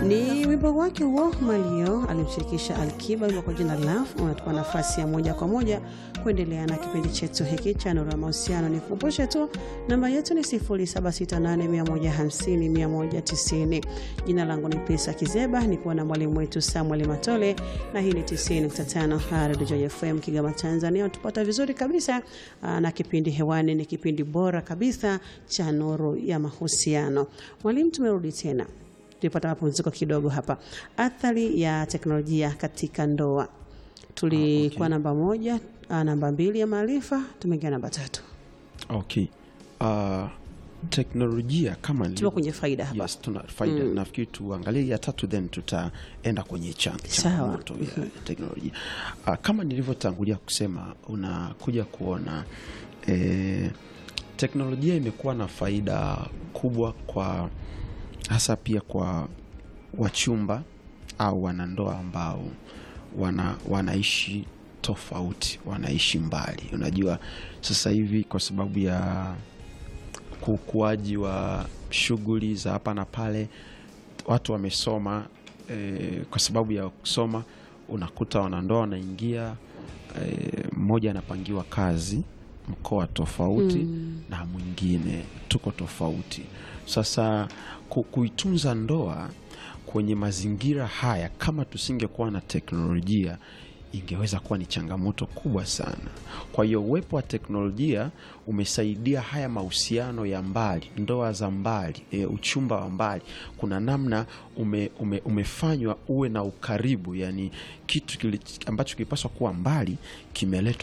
Ni wimbo wake huo Malio alimshirikisha Alkiba, wimbo kwa jina Love unatupa nafasi ya moja kwa moja kuendelea na kipindi chetu hiki cha Nuru ya Mahusiano. Nikukumbushe tu namba yetu ni 0768150190. Jina langu ni Pesa Kizeba, nikuwa na mwalimu wetu Samuel Matole na hii ni 90.5 Radio Joy FM Kigoma, Tanzania. Tupata vizuri kabisa aa, na kipindi hewani ni kipindi bora kabisa cha Nuru ya Mahusiano. Mwalimu, tumerudi tena tulipata mapumziko kidogo hapa. Athari ya teknolojia katika ndoa, tulikuwa Ah, okay. namba moja, ah, namba mbili ya maarifa, tumeingia namba tatu, Okay. Uh, teknolojia kama tuko ilivyo- kwenye faida hapa. Yes, tuna faida. Nafikiri tuangalie ya tatu then tutaenda kwenye chan- Sawa. changamoto ya teknolojia. Uh, kama nilivyotangulia kusema unakuja kuona eh, teknolojia imekuwa na faida kubwa kwa hasa pia kwa wachumba au wanandoa ambao wana, wanaishi tofauti, wanaishi mbali. Unajua sasa hivi kwa sababu ya ukuaji wa shughuli za hapa na pale, watu wamesoma eh, kwa sababu ya kusoma unakuta wanandoa wanaingia eh, mmoja anapangiwa kazi mkoa tofauti na mwingine tuko tofauti. Sasa ku, kuitunza ndoa kwenye mazingira haya, kama tusingekuwa na teknolojia ingeweza kuwa ni changamoto kubwa sana. Kwa hiyo uwepo wa teknolojia umesaidia haya mahusiano ya mbali, ndoa za mbali, e, uchumba wa mbali, kuna namna ume, ume, umefanywa uwe na ukaribu, yani kitu kili, ambacho kilipaswa kuwa mbali kimeletwa